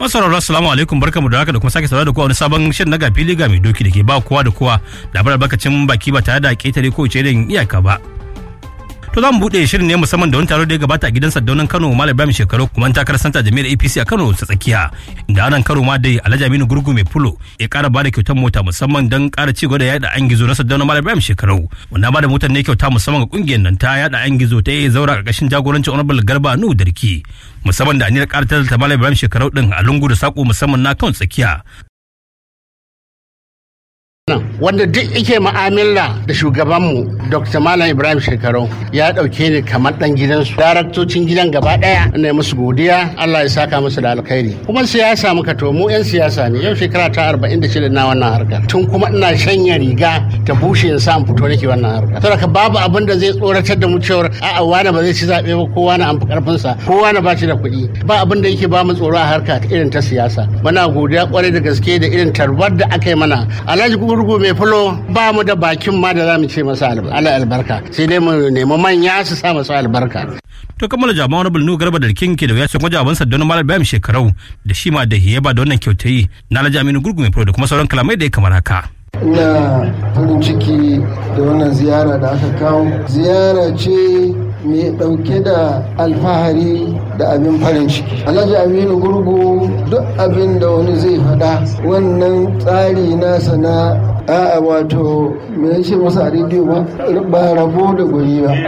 Masauraro assalamu alaikum barkamu da haka da kuma sake saurara da kowa wani sabon shirin na gafili ga mai doki da ke ba kowa da kowa labarar albarkacin baki ba tare da ketare ko ce iyaka ba. To za mu buɗe shirin ne musamman da wani taro da ya gabata a gidan Sardaunan Kano Malam Ibrahim Shekaru kuma takarar santa jami'ar APC a Kano ta tsakiya. Inda anan karo ma dai Alhaji Aminu Gurgu mai fulo ya ƙara bada kyautar mota musamman don ƙara ci gaba da yaɗa an gizo na Sardaunan Malam Ibrahim Shekaru. Wanda bada motar ne kyauta musamman ga ƙungiyar nan ta yaɗa an gizo ta yi zaura ƙarƙashin jagorancin Honorable Garba Nuhu Darki. Musamman da aniyar ƙara ta Malam Ibrahim Shekaru ɗin a lungu da saƙo musamman na kan tsakiya. wanda duk ike ma'amala da shugabanmu dr malam ibrahim shekaru ya dauke ni kamar dan gidansu daraktocin gidan gaba daya ne musu godiya allah ya saka musu da alkhairi kuma siyasa muka to mu yan siyasa ne yau shekara ta 46 na wannan harkar tun kuma ina shanya riga ta bushe in sa in fito nake wannan harkar saboda babu abin da zai tsoratar da mu cewar a'a wani ba zai ci zabe ba kowa na amfi karfin sa kowa na ba shi da kuɗi ba abin da yake ba mu tsoro a harka irin ta siyasa muna godiya kwarai da gaske da irin tarbar da aka yi mana alhaji gurgu mai fulo ba mu da bakin ma da za mu ce masa albarka sai dai mu nemi manya su sa masu albarka to kammala jama'a wani bulnu garba da rikin ke da wuya sun wajen abansa don malar bayan shekarau da shi ma da hiyaba da wannan kyautayi na alhaji aminu gurgu mai fulo da kuma sauran kalamai da ya kamar haka. ina farin ciki da wannan ziyara da aka kawo ziyara ce mai ɗauke da alfahari da abin farin ciki alhaji aminu gurgu duk abin da wani zai faɗa wannan tsari nasa na a'a wato me ya ce masa a rediyo ba ba rabo da gwani ba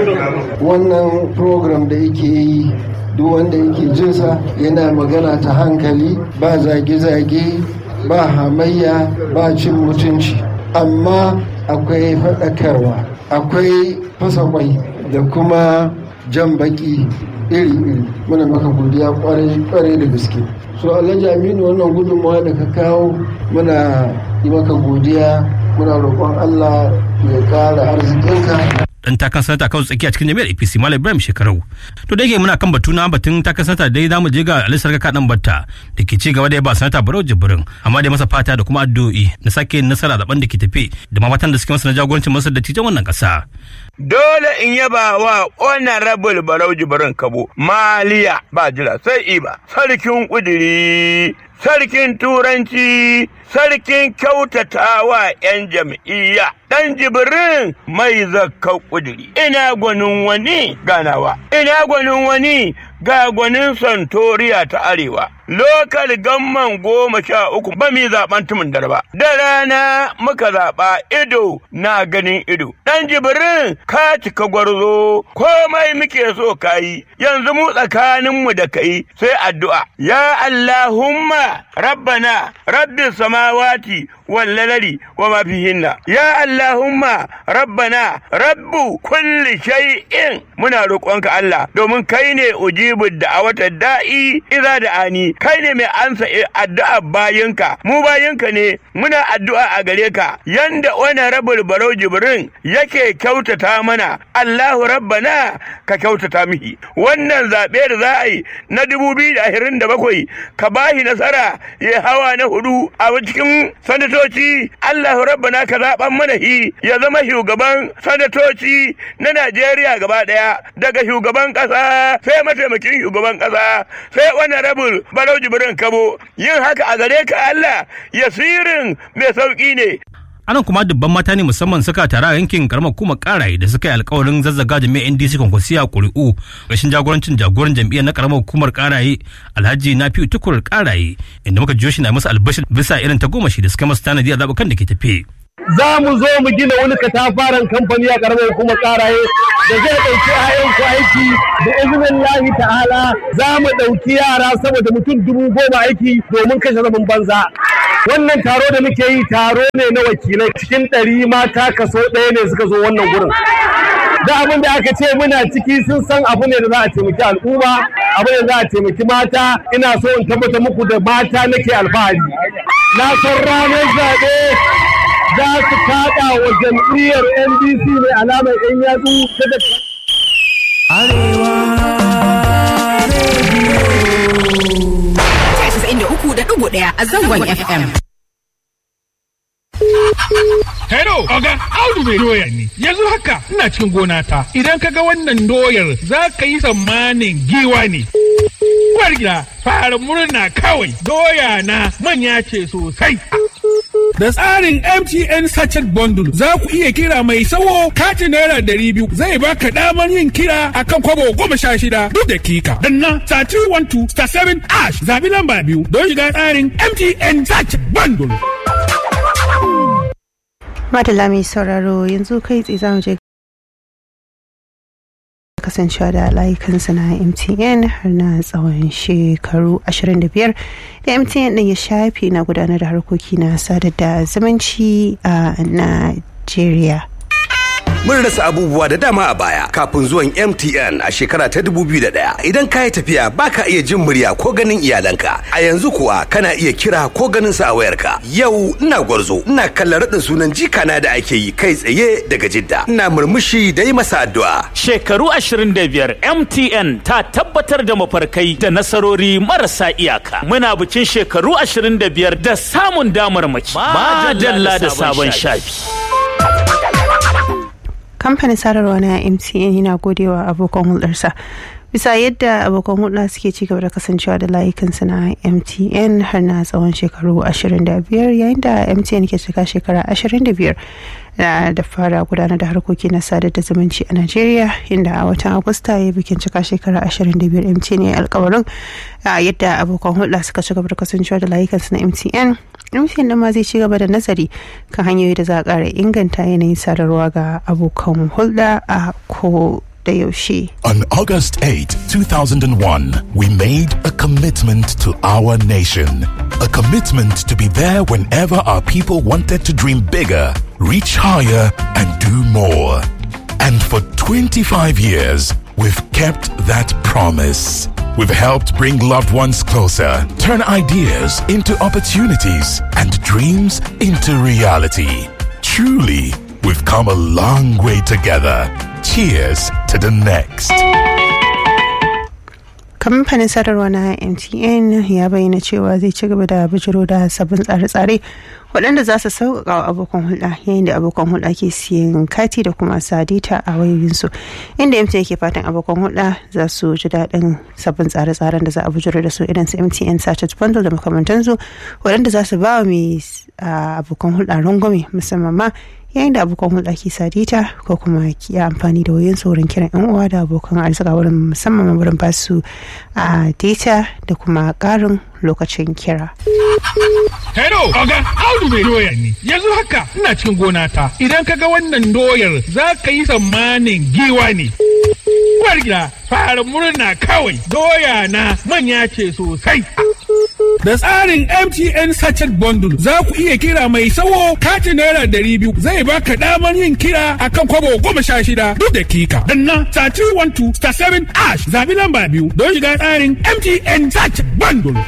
wannan program da yake yi duk wanda yake jinsa yana magana ta hankali ba zage-zage ba hamayya ba cin mutunci amma akwai faɗakarwa akwai fasa kwai da kuma jan baki iri-iri muna maka godiya kwarai da gaske so alhaji aminu wannan gudunmawa da ka kawo muna yi maka godiya muna roƙon allah ya ƙara arzikinka dan takan sanata kawai tsakiya cikin jami'ar APC Malam Ibrahim Shekarau. To da yake muna kan batu na batun takan sanata dai zamu je ga Ali Sarka kadan batta da ke ci gaba da ba sanata Barau Jibrin amma dai masa fata da kuma addu'o'i na sake nasara zaben da ke tafe da ma matan da suke masa na jagorancin masa da tijan wannan kasa. Dole in yaba wa honorable Barau Jibrin Kabo Maliya ba jira sai iba sarkin kudiri sarkin turanci sarkin kyautatawa 'yan jam'iyya ɗan jibirin mai zakka ƙudiri ina gwanin wani ganawa ina gwanin wani ga gwanin santoriya ta arewa lokal gamman goma sha uku ba mi zaɓen tumin darba da rana muka zaɓa ido na ganin ido ɗan jibirin ka cika gwarzo komai muke so ka yi yanzu mu tsakaninmu da kai sai addu'a ya allahumma rabbana rabbi samawati والليل وما فيهن يا اللهم ربنا رب كل شيء muna roƙonka Allah domin kai ne ujibu da'awata da'i idza da'ani kai ne mai ansa addu'a bayinka mu bayinka ne muna addu'a a gare ka yanda wani rabul barau jibrin yake kyautata mana Allahu rabbana ka kyautata mihi wannan zaɓe da za a yi na dubu biyu da ashirin da bakwai ka bashi nasara ya hawa na hudu a cikin sanatoci Allah rabbana ka zaɓan mana hi ya zama shugaban sanatoci na Najeriya gaba ɗaya daga shugaban ƙasa sai mataimakin shugaban ƙasa sai wani rabul barau jibrin kabo yin haka a gare ka Allah yasirin mai sauƙi ne anan kuma dubban mata ne musamman suka tara a yankin karamar kuma karaye da suka yi alkawarin zazzaga jami'ar ndc kwankwasiya kuri'u rashin jagorancin jagoran jam'iyyar na karamar hukumar karaye alhaji na fiye tukur karaye inda muka jiyo shi na masa albashir bisa irin ta goma shi da suka masa tanadi a zaɓukan da ke tafe. za mu zo mu gina wani katafaren kamfani a karamar hukumar karaye da zai ɗauki ayanku aiki da izinin lahi ta'ala za mu ɗauki yara saboda mutum dubu goma aiki domin kashe zaman banza wannan taro da muke yi taro ne na wakilai cikin ɗari mata kaso ɗaya ne suka zo wannan gurin da abin da aka ce muna ciki sun san abu ne da za a taimaki al'umma abu ne da za a taimaki mata ina so in tabbata muku da mata nake alfahari na san ranar zaɓe za su kaɗa wa jam'iyyar ndc mai alamar yan yatsu ta da Arewa ɗaya a zangon FM. Hello, Oga, Audu mai doya ne. Yanzu haka ina cikin gona ta. Idan ka ga wannan doyar za ka yi tsammanin giwa ne. Uwar gida fara murna kawai doya na manya ce sosai. Da tsarin MTN Sachet Bundle za ku iya kira mai sawo katin naira dari biyu zai baka damar yin kira akan kwabo goma sha shida duk dakika. Danna star 312 star 7 ash zabi lamba biyu don shiga tsarin MTN Sachet Bundle. Madalla mai sauraro yanzu kai tsaye za mu je kasancewa da layukansa na MTN har na tsawon shekaru 25 da MTN ɗin ya shafe na gudanar da harkoki na sadar da zumunci a Najeriya. Mun rasa abubuwa da dama a baya kafin zuwan MTN a shekara ta 2001. Idan ka yi tafiya baka iya jin murya ko ganin iyalanka. A yanzu kuwa kana iya kira ko ganin sa a wayarka. Yau ina gwarzo, ina kallon raɗin sunan jikana da ake yi kai tsaye daga Jidda. Ina murmushi da yi masa addu'a. Shekaru 25 MTN ta tabbatar da mafarkai da nasarori marasa iyaka. Muna bikin shekaru 25 da samun damarmaki. Madalla da sabon shafi. kamfanin sadarwa na mtn yana godewa abokan hulɗarsa bisa yadda abokan hulɗa suke ci gaba da kasancewa da layukansu na mtn har na tsawon shekaru 25 yayin da mtn ke cika shekara 25 da fara gudanar da harkoki na sadar da zumunci a Najeriya inda a watan Agusta ya bikin cika shekara 25 MTN ya alkawarin yadda abokan hulɗa suka ci gaba da kasancewa da layukansu na MTN MTN ɗin ma zai ci gaba da nazari kan hanyoyi da za a ƙara inganta yanayin sadarwa ga abokan hulɗa a ko da yaushe. On August 8, 2001, we made a commitment to our nation. A commitment to be there whenever our people wanted to dream bigger, reach higher, and do more. And for 25 years, we've kept that promise. We've helped bring loved ones closer, turn ideas into opportunities, and dreams into reality. Truly, we've come a long way together. Cheers to the next. kamfanin sadarwa na mtn ya bayyana cewa zai ci gaba da bijiro da sabbin tsare-tsare waɗanda za su sauƙaƙa wa abokan hulɗa yayin da abokan hulɗa ke siyan kati da kuma sadita a wayoyinsu inda mtn ke fatan abokan hulɗa za su ji daɗin sabbin tsare-tsaren da za a bijiro da su irin su mtn sachet bundle da makamantansu waɗanda za su ba wa mai abokan hulɗa rangwame musamman ma yayin da abokan hulɗa ke sadita ko kuma ki amfani da wayoyin wurin kiran yan uwa da abokan arzika wurin musamman wurin ba su a data da kuma ƙarin lokacin kira. Hello, Oga, Audu mai doya ne. Yanzu haka ina cikin gona ta. Idan ka ga wannan doyar za ka yi tsammanin giwa ne. Uwar gida, fara murna kawai. Doya na manya ce sosai. Da tsarin MTN Sachet Bundle za ku iya kira mai sawo katin naira dari biyu zai baka damar yin kira akan kwabo goma sha shida duk dakika. Danna star 312 star 7 ash zabi lamba biyu don shiga tsarin MTN Sachet Bundle.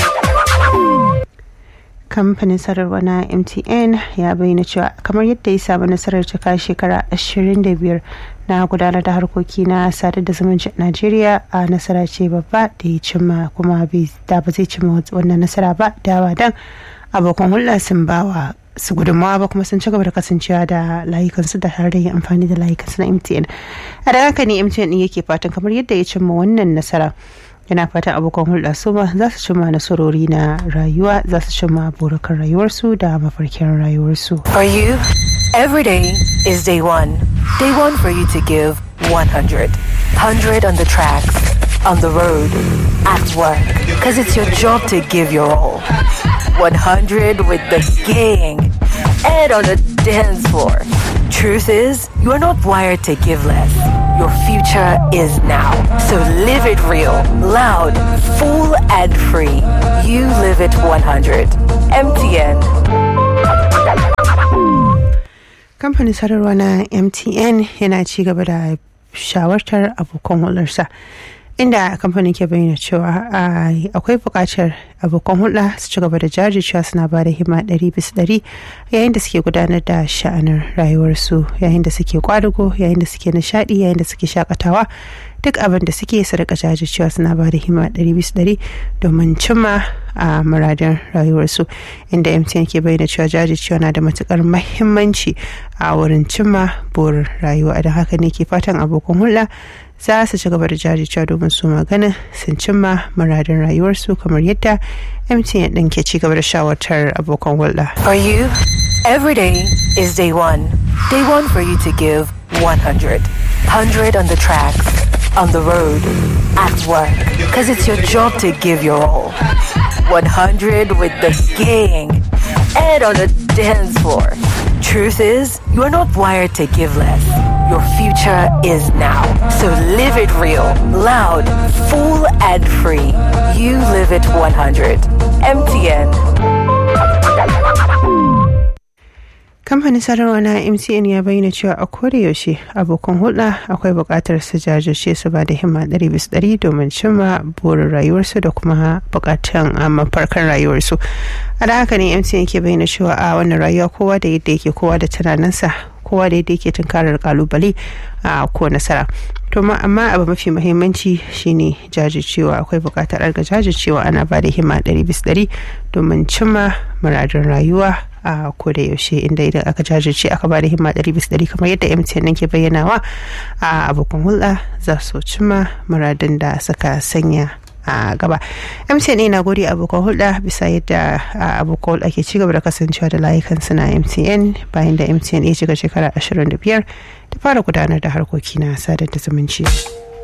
kamfanin sadarwa na mtn ya bayyana cewa kamar yadda ya samu nasarar cika shekara 25 na gudanar da harkoki na sadar da zumunci a najeriya a nasara ce babba da ya cimma kuma da ba zai cimma wannan nasara ba dawa dan abokan hulɗa sun bawa su gudunmawa ba kuma sun ci gaba da kasancewa da layukansu da tare da yin amfani da layukansu na mtn a da haka ne mtn ɗin yake fatan kamar yadda ya cimma wannan nasara yana fatan abokan hulɗa su ma za su cimma nasarori na rayuwa za su cimma burukan rayuwarsu da mafarkin rayuwarsu. For you, every day is day one. Day one for you to give 100. 100 on the tracks, on the road, at work. Because it's your job to give your all. 100 with the gang and on the dance floor. Truth is, you are not wired to give less. Your future is now. So live it real, loud, full, and free. You live it 100. MTN. Kamfanin sadarwa na MTN yana ci gaba da shawartar abokan hulɗarsa inda kamfanin ke bayyana cewa akwai buƙatar abokan hulɗa su ci gaba da jajircewa suna ba da hima ɗari bisa ɗari yayin da suke gudanar da sha'anin rayuwarsu yayin da suke kwadugo yayin da suke nishaɗi yayin da suke shakatawa duk abin da suke su rika jajircewa suna ba da hima ɗari bisa ɗari domin cimma a muradin rayuwarsu inda mtn ke bayyana cewa jajircewa na da matukar mahimmanci a wurin cimma burin rayuwa don haka ne ke fatan abokan hulɗa za su ci gaba da jajircewa domin su maganin sun cimma muradin rayuwarsu kamar yadda mtn ɗin ke ci gaba da shawartar abokan hulɗa. For you, every day is day one. Day one for you to give 100. 100 on the tracks, on the road, at work. Because it's your job to give your all. 100 with the gang and on the dance floor. Truth is, you are not wired to give less. Your future is now. So live it real, loud, full, and free. You live it 100. MTN. kamfanin sadarwa na mcn ya bayyana cewa a koda yaushe abokan hulɗa akwai buƙatar su jajirce su ba da himma ɗari bisa ɗari domin cimma burin rayuwarsu da kuma buƙatan mafarkan rayuwarsu a da haka ne mcn ke bayyana cewa a wannan rayuwa kowa da yadda yake kowa da tunaninsa kowa da yadda yake tunkarar kalubale a ko nasara to amma abu mafi muhimmanci shine jajircewa akwai buƙatar arga jajircewa ana ba da himma ɗari bisa ɗari domin cimma muradin rayuwa a koda yaushe inda idan aka jajirce aka bada himma ɗari bisa ɗari kamar yadda mtn nan ke bayyanawa a abokan hulɗa za su cimma muradin da suka sanya a gaba mtn na gode abokan hulɗa bisa yadda abokan hulɗa ke cigaba da kasancewa da layukan suna mtn bayan da mtn ya shiga shekara 25 da fara gudanar da harkoki na sadar da zumunci.